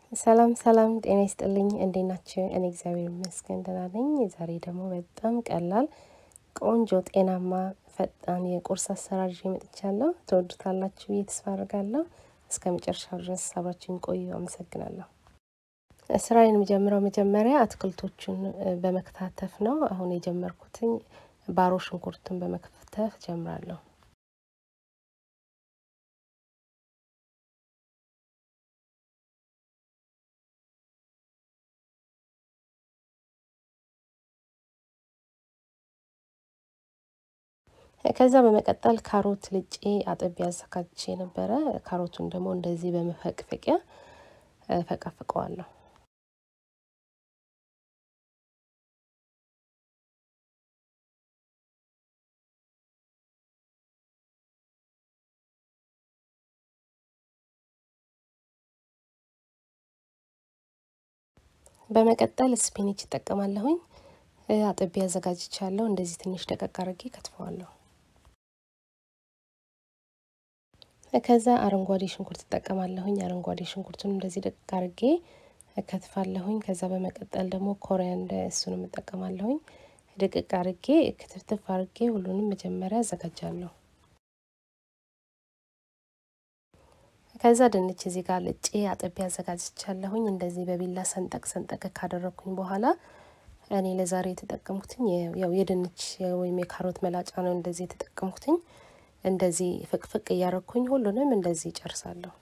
ሰላም ሰላም፣ ጤና ይስጥልኝ። እንዴት ናችሁ? እኔ እግዚአብሔር ይመስገን ደህና ነኝ። ዛሬ ደግሞ በጣም ቀላል ቆንጆ፣ ጤናማ፣ ፈጣን የቁርስ አሰራር ይዤ መጥቻለሁ። ትወዱታላችሁ ብዬ ተስፋ አድርጋለሁ። እስከ መጨረሻው ድረስ አብራችሁን ቆዩ። አመሰግናለሁ። ስራዬን የምጀምረው መጀመሪያ አትክልቶቹን በመከታተፍ ነው። አሁን የጀመርኩትኝ ባሮ ሽንኩርትን በመከተፍ ጀምራለሁ። ከዛ በመቀጠል ካሮት ልጬ አጥቤ አዘጋጅቼ ነበረ። ካሮቱን ደግሞ እንደዚህ በመፈቅፈቂያ ፈቀፍቀዋለሁ። በመቀጠል ስፒኒች እጠቀማለሁኝ። አጥቤ አዘጋጅቻለሁ። እንደዚህ ትንሽ ደቀቅ አድርጌ ከትፈዋለሁ። ከዛ አረንጓዴ ሽንኩርት እጠቀማለሁኝ። አረንጓዴ ሽንኩርቱን እንደዚህ ደቀቅ አድርጌ ከትፋለሁኝ። ከዛ በመቀጠል ደግሞ ኮሪያንደ እሱንም እጠቀማለሁኝ። ድቅቅ አድርጌ ክትፍትፍ አድርጌ ሁሉንም መጀመሪያ አዘጋጃለሁ። ከዛ ድንች እዚህ ጋር ልጬ አጥቤ አዘጋጅቻለሁኝ። እንደዚህ በቢላ ሰንጠቅ ሰንጠቅ ካደረግኩኝ በኋላ እኔ ለዛሬ የተጠቀምኩትኝ ያው የድንች ወይም የካሮት መላጫ ነው። እንደዚህ የተጠቀምኩትኝ እንደዚህ ፍቅፍቅ እያረግኩኝ ሁሉንም እንደዚህ ጨርሳለሁ።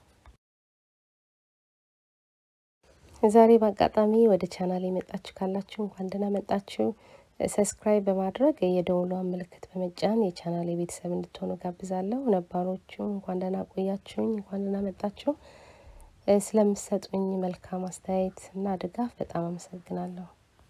ዛሬ በአጋጣሚ ወደ ቻናል የመጣችሁ ካላችሁ እንኳን ደህና መጣችሁ። ሰብስክራይብ በማድረግ የደውሏን ምልክት በመጫን የቻናል ቤተሰብ እንድትሆኑ ጋብዛለሁ። ነባሮቹ እንኳን ደህና ቆያችሁኝ፣ እንኳን ደህና መጣችሁ። ስለምሰጡኝ መልካም አስተያየት እና ድጋፍ በጣም አመሰግናለሁ።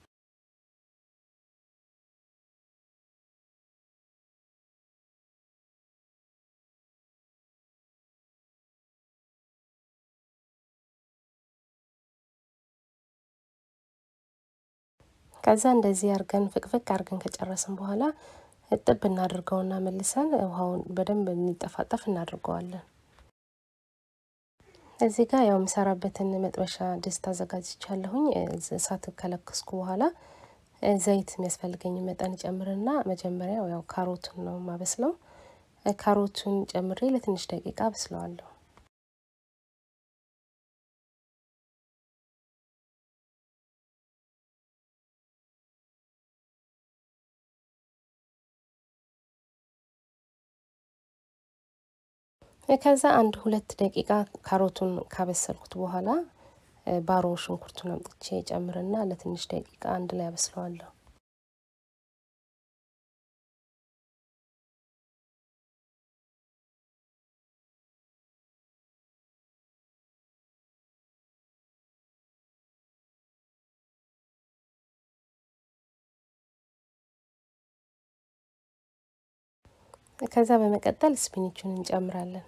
ከዛ እንደዚህ አርገን ፍቅፍቅ አርገን ከጨረስን በኋላ እጥብ እናድርገውና መልሰን ውሃውን በደንብ እንዲጠፋጠፍ እናድርገዋለን። እዚህ ጋር ያው የምሰራበትን መጥበሻ ድስት አዘጋጅቻለሁኝ። እሳት ከለከስኩ በኋላ ዘይት የሚያስፈልገኝ መጠን ጨምርና መጀመሪያው ያው ካሮቱን ነው ማበስለው። ካሮቱን ጨምሬ ለትንሽ ደቂቃ አበስለዋለሁ። ከዛ አንድ ሁለት ደቂቃ ካሮቱን ካበሰልኩት በኋላ ባሮ ሽንኩርቱን አምጥቼ ጨምርና ለትንሽ ደቂቃ አንድ ላይ አበስለዋለሁ። ከዛ በመቀጠል ስፒኒቹን እንጨምራለን።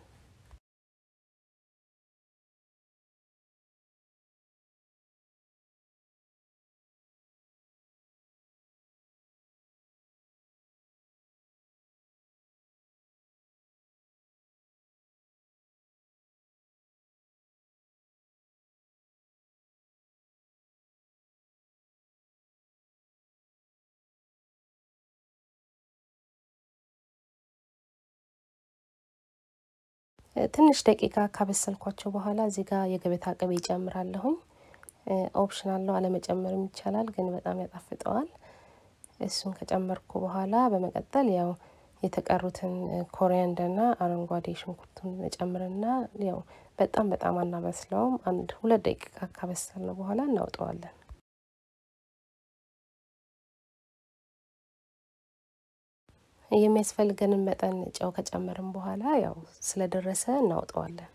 ትንሽ ደቂቃ ካበሰልኳቸው በኋላ እዚህ ጋር የገበታ ቅቤ ይጨምራለሁኝ። ኦፕሽናል ነው፣ አለመጨመርም ይቻላል፣ ግን በጣም ያጣፍጠዋል። እሱን ከጨመርኩ በኋላ በመቀጠል ያው የተቀሩትን ኮሪያንደርና አረንጓዴ ሽንኩርቱን ጨምርና ያው በጣም በጣም አናበስለውም። አንድ ሁለት ደቂቃ ካበሰልነው በኋላ እናውጠዋለን። የሚያስፈልገንን መጠን ጨው ከጨመርን በኋላ ያው ስለደረሰ እናውጠዋለን።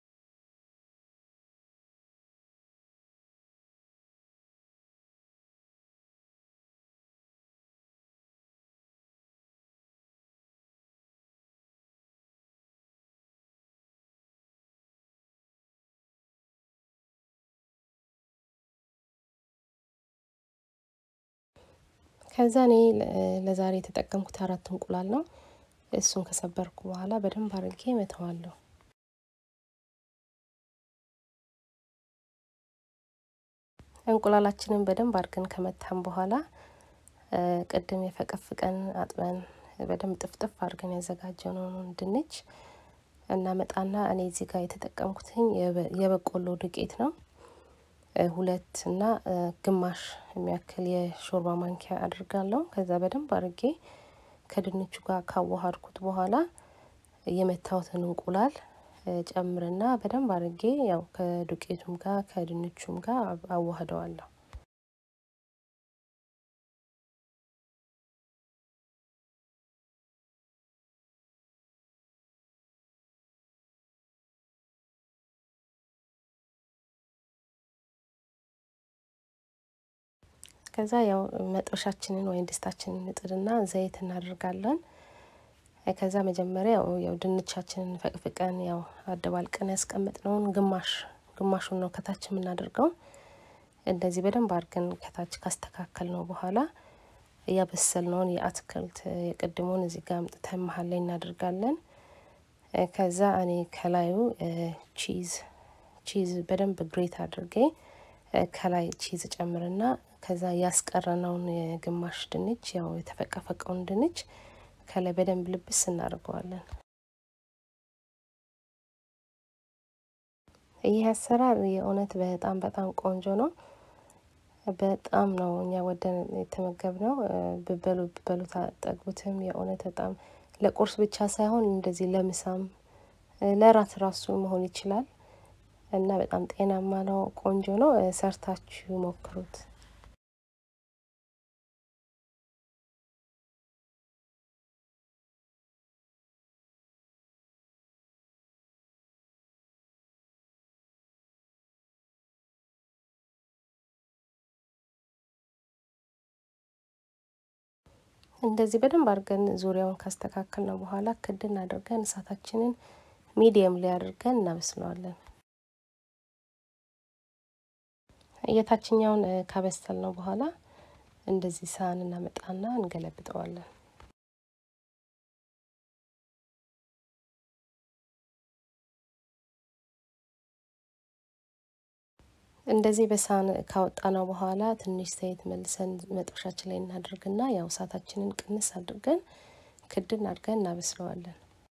ከዛ እኔ ለዛሬ የተጠቀምኩት አራት እንቁላል ነው። እሱን ከሰበርኩ በኋላ በደንብ አድርጌ መተዋለሁ። እንቁላላችንን በደንብ አድርገን ከመታን በኋላ ቅድም የፈቀፍቀን አጥበን በደንብ ጥፍጥፍ አድርገን ያዘጋጀነውን ድንች እናመጣና እኔ እዚህ ጋር የተጠቀምኩትኝ የበቆሎ ዱቄት ነው። ሁለት እና ግማሽ የሚያክል የሾርባ ማንኪያ አድርጋለሁ። ከዛ በደንብ አድርጌ ከድንቹ ጋር ካዋሃድኩት በኋላ የመታወትን እንቁላል ጨምርና በደንብ አድርጌ ያው ከዱቄቱም ጋር ከድንቹም ጋር አዋህደዋለሁ። ከዛ ያው መጥበሻችንን ወይም ድስታችንን እንጥድና ዘይት እናደርጋለን። ከዛ መጀመሪያ ያው ድንቻችንን ፈቅፍቀን ያው አደባልቀን ያስቀመጥነውን ግማሽ ግማሹን ነው ከታች የምናደርገው። እንደዚህ በደንብ አድርገን ከታች ካስተካከል ነው በኋላ እያበሰልነውን የአትክልት የቅድሙን እዚህ ጋር አምጥተን መሀል ላይ እናደርጋለን። ከዛ እኔ ከላዩ ቺዝ ቺዝ በደንብ ግሬት አድርጌ ከላይ ቺዝ ጨምርና ከዛ ያስቀረነውን የግማሽ ድንች ያው የተፈቀፈቀውን ድንች ከላይ በደንብ ልብስ እናደርገዋለን። ይህ አሰራር የእውነት በጣም በጣም ቆንጆ ነው። በጣም ነው እኛ ወደን የተመገብነው። ብበሉ ብበሉ ታጠግቡትም። የእውነት በጣም ለቁርስ ብቻ ሳይሆን እንደዚህ ለምሳም ለራት ራሱ መሆን ይችላል እና በጣም ጤናማ ነው። ቆንጆ ነው። ሰርታችሁ ሞክሩት። እንደዚህ በደንብ አድርገን ዙሪያውን ካስተካከል ነው በኋላ ክድን አድርገን እሳታችንን ሚዲየም ላይ አድርገን እናበስለዋለን። የታችኛውን ካበሰል ነው በኋላ እንደዚህ ሳህን እናመጣና እንገለብጠዋለን። እንደዚህ በሳህን ካወጣ ነው በኋላ ትንሽ ዘይት መልሰን መጥበሻችን ላይ እናደርግና ያው እሳታችንን ቅንስ አድርገን ክድን አድርገን እናበስለዋለን።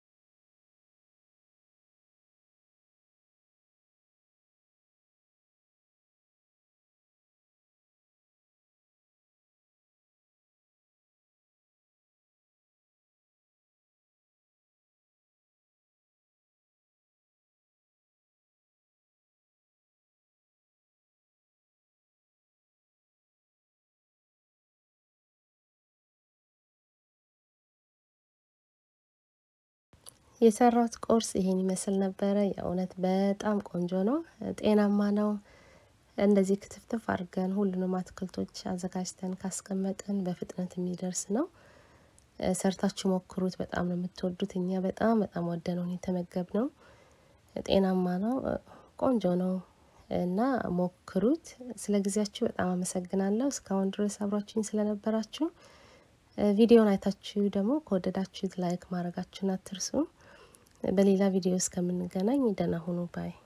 የሰራሁት ቁርስ ይሄን ይመስል ነበረ። የእውነት በጣም ቆንጆ ነው፣ ጤናማ ነው። እንደዚህ ክትፍትፍ አድርገን ሁሉንም አትክልቶች አዘጋጅተን ካስቀመጥን በፍጥነት የሚደርስ ነው። ሰርታችሁ ሞክሩት። በጣም ነው የምትወዱት። እኛ በጣም በጣም ወደነው የተመገብነው። ጤናማ ነው፣ ቆንጆ ነው እና ሞክሩት። ስለ ጊዜያችሁ በጣም አመሰግናለሁ። እስካሁን ድረስ አብራችሁኝ ስለነበራችሁ ቪዲዮን አይታችሁ ደግሞ ከወደዳችሁት ላይክ ማድረጋችሁን አትርሱ። በሌላ ቪዲዮ እስከምንገናኝ ደህና ሁኑ ባይ